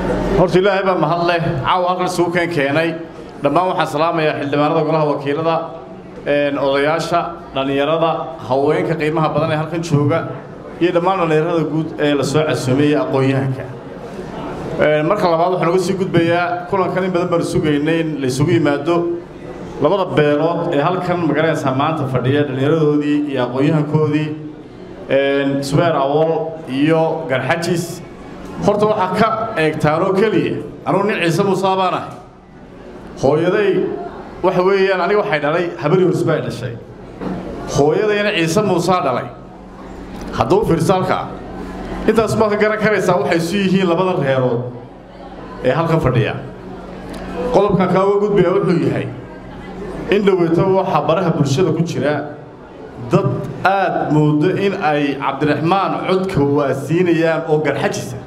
horta ilaahay baa mahad leh caawa halkan isugu keen keenay dhammaan waxaan salaamayaa xildhibaanada golaha wakiilada odayaasha dhallinyarada haweenka qiimaha badan ee halkan jooga iyo dhammaan dhallinyarada guud ee la soo casuumeeyey aqoon-yahanka marka labaad waxaan uga sii gudbayaa kulankan in badan baanu sugaynay in la isugu yimaado labada beelood ee halkan magaranaysaa maanta fadhiya dhallinyaradoodii iyo aqoon-yahankoodii subeer awol iyo garxajis horta waxaa ka eegtaanoo keliya anugu nin ciise muusaa baan ahay hooyaday waxa weeyaan aniga waxay dhalay habari horsbaa dhashay hooyadayna ciise muusaa dhalay hadduu firsaalka intaas baad ka garan karaysaa waxay isu yihiin labada reerood ee halkan fadhiya qodobkan kaa uga gudbaya wuxuu yahay in dhoweyto waxaa baraha bulshada ku jira dad aad moodo in ay cabdiraxmaan codka waasiinayaan oo garxajisa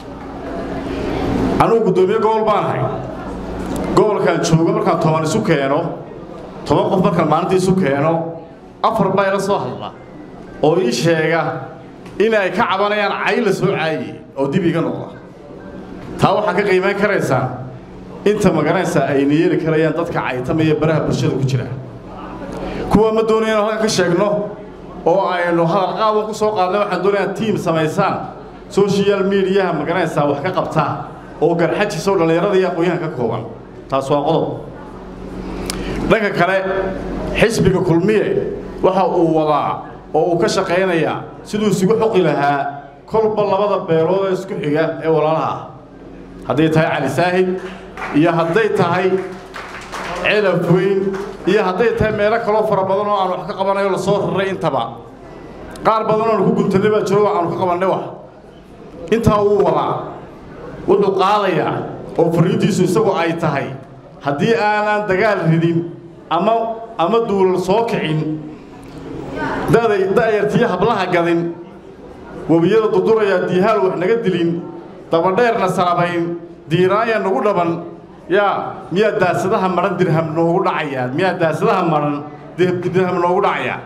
anugu guddoomiye gobol baan ahay gobolkaan joogo markaan toban isu keeno toban qof markaan maalinta isu keeno afar baa ila soo hadla oo ii sheega inay ka cabanayaan cay la soo caaye oo dib iga noqda taa waxaa ka qiimayn karaysaa inta magaranaysaa ayna yeeli karayaan dadka caytamaya baraha bulshada ku jira kuwa ma doonaya inu halkan ka sheegno oo aynu hadal qaawan ku soo qaadnay waxaan doonayaa tiim samaysaan social mediaha magaranaysaa wax ka qabtaa oo garxajisa oo dhallinyarada iyo aqoon-yahan ka kooban taas waa qodob dhanka kale xisbiga kulmiye waxa uu wadaa oo uu ka shaqaynayaa siduu isugu xoqi lahaa kolba labada beelood ee isku xiga ee walaalaha ah hadday tahay cali saahid iyo hadday tahay celaf weyn iyo hadday tahay meelo kaloo fara badan oo aan wax ka qabanayo lasoo raray intaba qaar badan oonu ku guntannay baa jiro aanu ka qabannay wax intaa wuu wadaa wuxuu qaadayaa oo fariintiisu isagu ay tahay haddii aanan dagaal ridin ama ama duulal soo kicin da'yartiyo hablaha gadin webiyada dudurayaa diihaal wax naga dilin dabadheerna salabayn diiraanya nagu dhaban yaa miyaa daasadaha madhan dirham noogu dhacayaa miyaa daasadaha madhan dirham noogu dhacayaa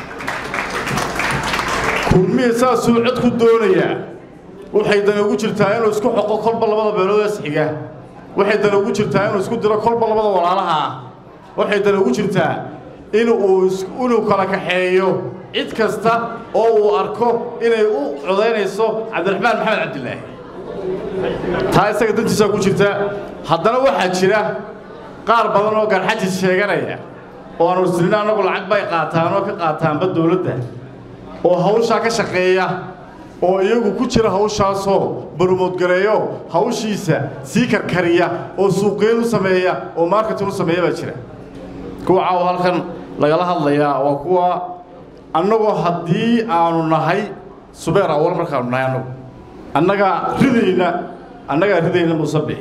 kulmihii saasuu cod ku doonayaa waxay dan ugu jirtaa inuu isku xoqo kolba labada beelood is xiga waxay dan ugu jirtaa inuu isku diro kolba labada walaalaha ah waxay dan ugu jirtaa inuu inuu kala kaxeeyo cid kasta oo uu arko inay u codaynayso cabdiraxmaan maxamed cabdilaahi taa isaga dantiisaa ku jirta haddana waxaa jira qaar badan oo garxajis sheeganaya oo aan ursilina annagu lacag bay qaataan oo ka qaataanba dowladda oo hawshaa ka shaqeeya oo iyagu ku jira hawshaasoo barumoodgareeyo hawshiisa sii karkariya oo suuqgeyn u sameeya oo marketin u sameeya baa jira kuwa caawa halkan lagala hadlayaa waa kuwa annagoo haddii aanu nahay subeer awal markaanu nahay annagu annagaa ridayna annagaa ridayna musabix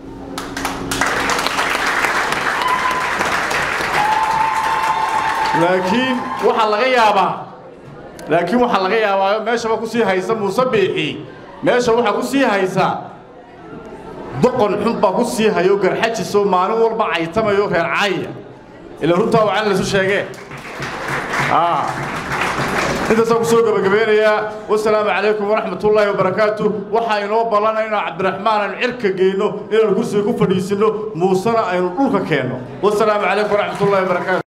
laakiin waxaa laga yaabaa laakiin waxaa laga yaabaa meeshaba ku sii haysa muuse biixi meesha waxaa ku sii haysa doqon xun baa ku sii hayo garxajisoo maalin walba caytamayo reer caaya ila runtaa waa calin laysu sheegee intaasaan ku soo gebagabeynayaa wasalaamu calaykum waraxmat ullaahi wabarakaatu waxaa inoo ballanay inaan cabdiraxmaan aynu cirka geyno inaanu kursiga ku fadhiisinno muusena aynu dhulka keenno wasalaamu calaykum waraxmat ullahi wabarakaatu